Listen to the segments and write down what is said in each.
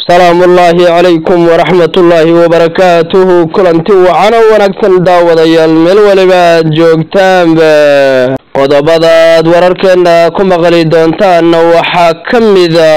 salaamu ullaahi calaykum waraxmat ullaahi wabarakaatuhu kulanti wacano wanaagsan daawadayaal meel weliba aad joogtaanba qodobadaad wararkeena ku maqli doontaanna waxaa ka mida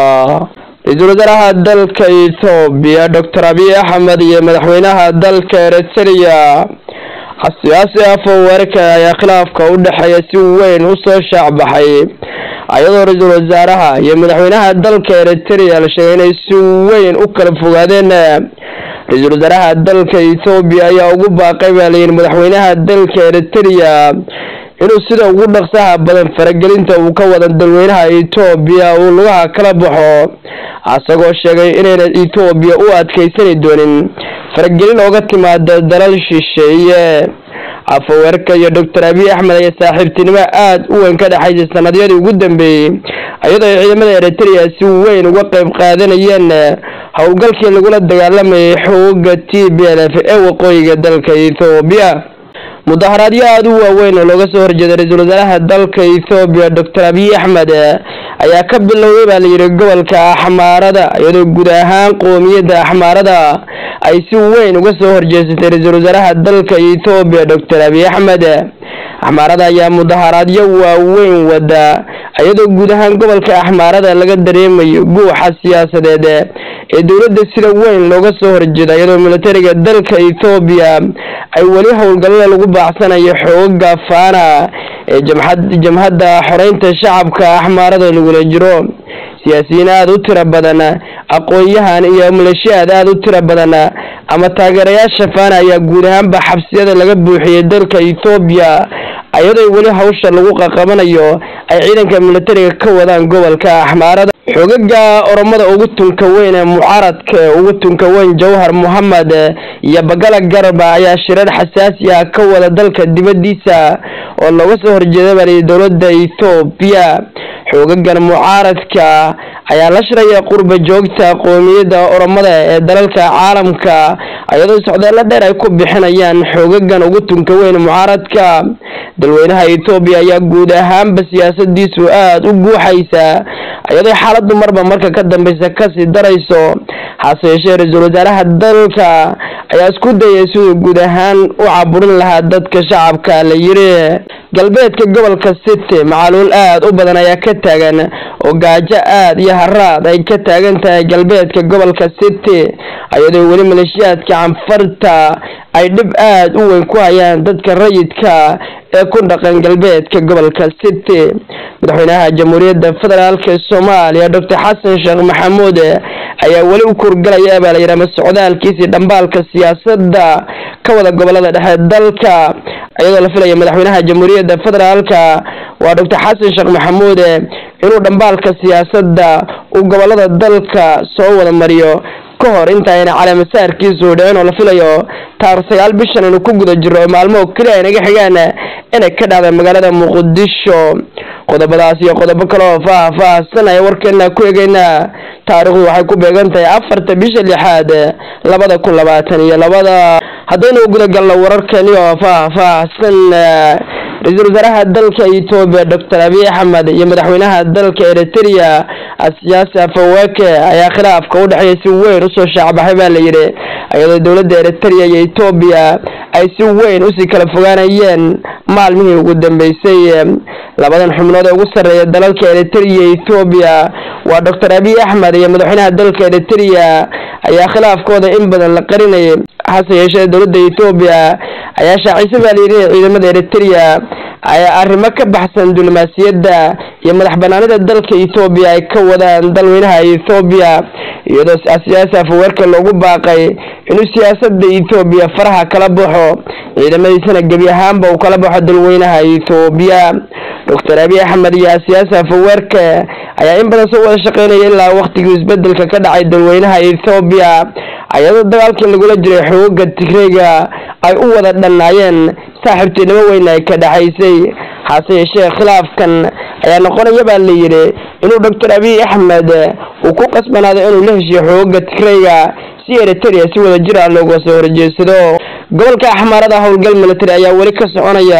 ra-iisul wasaaraha dalka ethoobiya doctor abiy axmed iyo madaxweynaha dalka eritrea siyaasi afoweerka ayaa khilaafka u dhexeeya si weyn usoo shaacbaxay ayadoo ra-iisul wasaaraha iyo madaxweynaha dalka eritrea la sheegay inay si weyn u kala fogaadeen ra-iisul wasaaraha dalka ethoobiya ayaa ugu baaqay baa layihi madaxweynaha dalka eritrea inuu sida ugu dhaqsaha badan faragelinta uu ka wada dalweynaha etoobiya uu lugaha kala baxo asagoo sheegay inayna etoobiya u adkeysani doonin faragelin ooga timaada dalal shisheeye afaweerka iyo doctor abiy axmed ayaa saaxiibtinimo aada u weyn ka dhexaysay sanadyadii ugu dambeeyey iyadoo ay ciidamada eritrea si weyn uga qeyb qaadanayeen howlgalkii lagula dagaalamayay xooga t b l f ee waqooyiga dalka ethoobiya mudaharaadyo aada u waaweyn oo looga soo horjeeday ra-iisul wasaaraha dalka ethoobiya doctor abiy axmed ayaa ka bilowday baa layidhi gobolka axmaarada iyadoo guud ahaan qoomiyadda axmaarada ay si weyn uga soo horjeesatay ra-iisul wasaaraha dalka ethoobiya doctor abiy axmed axmaarada ayaa mudaharaadyo waaweyn wada iyadoo guud ahaan gobolka axmaarada laga dareemayo guuxa siyaasadeed ee dowladda sida weyn looga soo horjeeda iyadoo militariga dalka ethoobiya ay weli howlgallada lagu baacsanayo xooga faana ee jamhadda xoreynta shacabka axmaarada lagula jiro siyaasiyiin aada u tiro badan aqoon-yahan iyo maleeshiyaad aada u tiro badan ama taageerayaasha faana ayaa guud ahaanba xabsiyada laga buuxiyey dalka ethoobiya iyadoo weli hawsha lagu qaqabanayo ay ciidanka militariga ka wadaan gobolka axmaarada xoogaga oromada ugu tunka weyn ee mucaaradka ugu tunka weyn jawhar mohamed iyo bagala garba ayaa shirar xasaasi ah ka wada dalka dibadiisa oo looga soo horjeeda baa dowlada ethoobiya xoogagan mucaaradka ayaa la shiraya qurba joogta qoomiyadda oromada ee dalalka caalamka iyadoo socdaalo dheer ay ku bixinayaan xoogagan ugu tunka weyn mucaaradka dalweynaha ethoobiya ayaa guud ahaanba siyaasadiisu aada u guuxaysa iyadoo xaaladu marba marka ka dambeysa kasii darayso hase yeeshee ra-iisul wasaaraha dalka ayaa isku dayay siduu guud ahaan u caburin lahaa dadka shacabka la yiri galbeedka gobolka city macaluul aada u badan ayaa ka taagan oo gaajo aada iyo haraad ay ka taagan tahay galbeedka gobolka city iyadoo weli maleeshiyaadka canfarta ay dhib aada u weyn ku hayaan dadka rayidka ee ku dhaqan galbeedka gobolka city madaxweynaha jamhuuriyadda federaalk soomaaliya doctor xasan sheekh maxamuud ayaa weli u kurgalaya baa layidhi ama socdaalkiisii dhambaalka siyaasadda ka wada gobolada dhexe dalka iyadoo la filaya madaxweynaha jamhuuriyadda federaalka waa doctor xasan sheekh maxamuud inuu dhambaalka siyaasadda uu gobolada dalka soo wada mariyo ka hor intaayna caleemasaarkiisu dhicin oo la filayo taarikh sagaal bishan inuu ku guda jiro oo maalmo keliya ay naga xigaan inay ka dhacda magaalada muqdisho qodobadaas iyo qodobo kale oo faah-faahsan aya warkeena ku egeynaa taarikhdu waxay ku beegan tahay afarta bisha lixaad labada kun labaatan iyo labada haddaynu gudagalno wararkeeni oo faah-faahsan ra-iisul wasaaraha dalka etoobiya doctor abiy axmed iyo madaxweynaha dalka eritrea siyaasi afaweke ayaa khilaafka u dhexeeya si weyn usoo shaacbaxay baa layidhi iyadoo dowladda eritrea iyo etoobiya ay si weyn usii kala fogaanayeen maalmihii ugu dambeysay labadan xubnood ee ugu sarreeya dalalka eritrea iyo ethoobiya waa doctor abiy axmed iyo madaxweynaha dalka eritrea ayaa khilaafkooda in badan la qarinayay hase yeeshee dowladda ethoobiya ayaa shaacisay baa layidhi ciidamada eritrea ayaa arrimo ka baxsan diblomaasiyadda iyo madax banaanida dalka ethoobiya ay ka wadaan dalweynaha ethoobiya iyadoo siyaasi afaweerka loogu baaqay inuu siyaasada ethoobiya faraha kala baxo ciidamadiisana gebi ahaanba uu kala baxo dalweynaha ethoobiya doctor abiy axmed iyo siyaasi afaweerka ayaa in badan soo wada shaqeynaya ilaa waqtigii isbedelka ka dhacay dalweynaha ethoobiya iyadoo dagaalkii lagula jiray xooga tigreyga ay u wada dhannaayeen saaxiibtinimo weyn ay ka dhexaysay hase yeeshee khilaafkan ayaa noqonaya baa layidhi inuu doctor abiy axmed uu ku qasbanaado inuu la heshiyo xooga tigreyga si eritrea si wada jir ah looga soo horjeedsado gobolka axmaarada howlgal military ayaa weli ka soconaya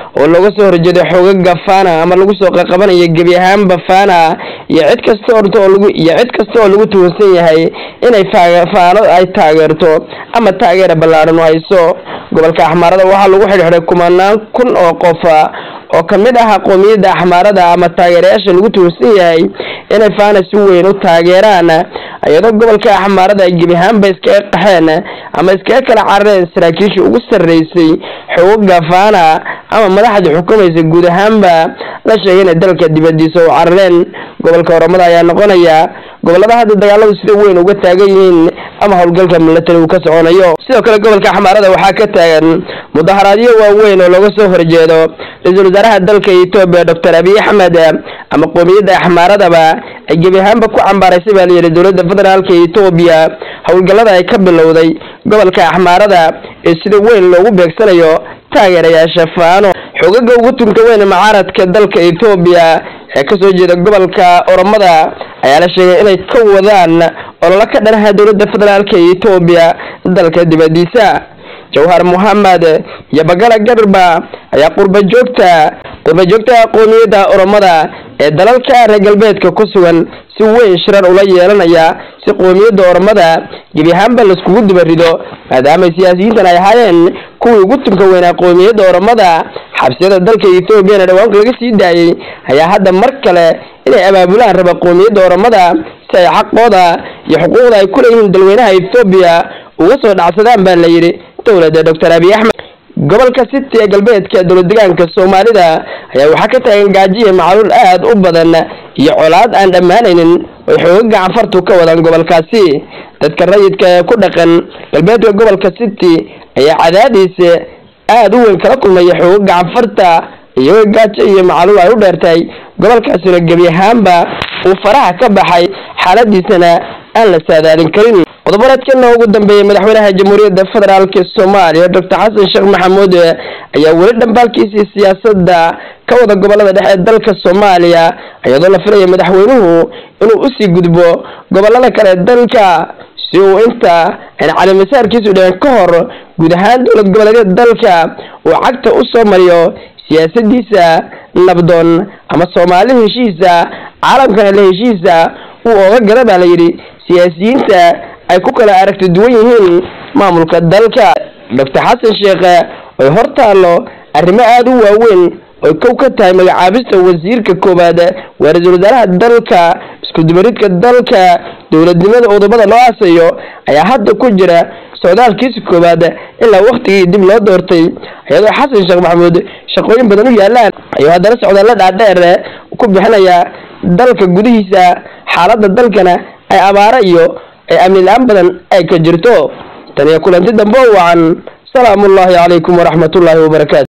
oo looga soo horjeeday xoogaga fana ama lagu soo qaqabanayo gebi ahaanba fana iyo cid kasta orta oo lagu iyo cid kasta oo lagu tuhunsan yahay inay faano ay taageerto ama taageera ballaaran u hayso gobolka axmaarada waxaa lagu xidhxidhay kumanaan kun oo qof oo kamid ah qoomiyadda axmaarada ama taageerayaasha lagu tuhunsan yahay inay faana si weyn u taageeraan iyadoo gobolka axmaarada ay gebi ahaanba iskaga qaxeen ama iskaga kala carareen saraakiishii ugu sarreysay xoogaga faana ama madaxda xukumaysa guud ahaanba la sheegay inay dalka dibadiisa u carareen gobolka oromada ayaa noqonaya gobolada hadda dagaaladu sida weyn uga taagan yihiin ama howlgalka milatari uu ka soconayo sidoo kale gobolka axmaarada waxaa ka taagan mudaharaadyo waaweyn oo looga soo horjeedo ra-iisul wasaaraha dalka etoobiya doctor abiy axmed ama qoomiyadda axmaaradaba ay gebi ahaanba ku cambaaraysay baa layidhi dowladda federaalka etoobiya howlgallada ay ka bilowday gobolka axmaarada ee sida weyn loogu beegsanayo taageerayaasha faano xogaga ugu tunka weyn mucaaradka dalka etoobiya ee kasoo jeeda gobolka oromada ayaa la sheegay inay ka wadaan ololo ka dhanaha dowladda federaalka etoobiya dalka dibadiisa jawhar mohamed iyo bagala garba ayaa qurba joogta qurba joogta qoomiyadda oromada ee dalalka reer galbeedka ku sugan si weyn shirar ula yeelanaya si qoomiyadda oromada gebi ahaanba laiskugu dibarido maadaama siyaasiyiintan ay ahaayeen kuwii ugu tunka weynaa qoomiyadda oromada xabsiyada dalka ethoobiana dhawaanka laga sii daayey ayaa hadda mar kale inay abaabulaan raba qoomiyadda oromada si ay xaqooda iyo xuquuqda ay ku leeyihiin dalweynaha ethoobiya uga soo dhacsadaan baa la yidhi dowladda doctor abiy axmed gobolka city ee galbeedka dowlad degaanka soomaalida ayaa waxaa ka taagan gaajiya macluul aad u badan iyo colaad aan dhammaanaynin oy xooga gacanfartu ka wadaan gobolkaasi dadka rayidka ee ku dhaqan galbeedka gobolka city ayaa cadaadiis aada u weyn kala kulmaya xooga gacanfarta iyagoo gaajo iyo macluul ay u dheertahay gobolkaasina gebi ahaanba uu faraha ka baxay xaaladiisana aan la saadaalin karin qodoboleedkana ugu dambeeyay madaxweynaha jamhuuriyadda federaalk soomaaliya doctor xasan sheekh maxamuud ayaa weli dhambaalkiisii siyaasadda ka wada gobolada dhexe ee dalka soomaaliya iyadoo la filaya madaxweynuhu inuu usii gudbo gobolada kale dalka si uu inta aan calimasaarkiisu dhicin ka hor guud ahaan dowlad goboleedyada dalka uu cagta u soo mariyo siyaasadiisa nabdoon ama soomaali heshiisa caalamkana la heshiisa uu oga gala baa layidhi siyaasiyiinta ay ku kala aragti duwan yihiin maamulka dalka doctor xasan sheekhe oy hor taallo arrimo aada u waaweyn oy kow ka tahay magacaabista wasiirka koowaad waa ra-iisul wasaaraha dalka iskudubaridka dalka dowladnimada udubada loo aasayo ayaa hadda ku jira socdaalkiisa koowaad ilaa waktigii dib loo doortay iyadoo xasan sheekh maxamuud shaqooyin badan u yaalaan ayuu haddana socdaalla dhaadheer ku bixinaya dalka gudihiisa xaaladda dalkana ay abaaro iyo ay amni la-aan badan ay ka jirto tan iyo kulanti dambe o wacan salaamu ullaahi calaykum waraxmat ullaahi wabarakaatu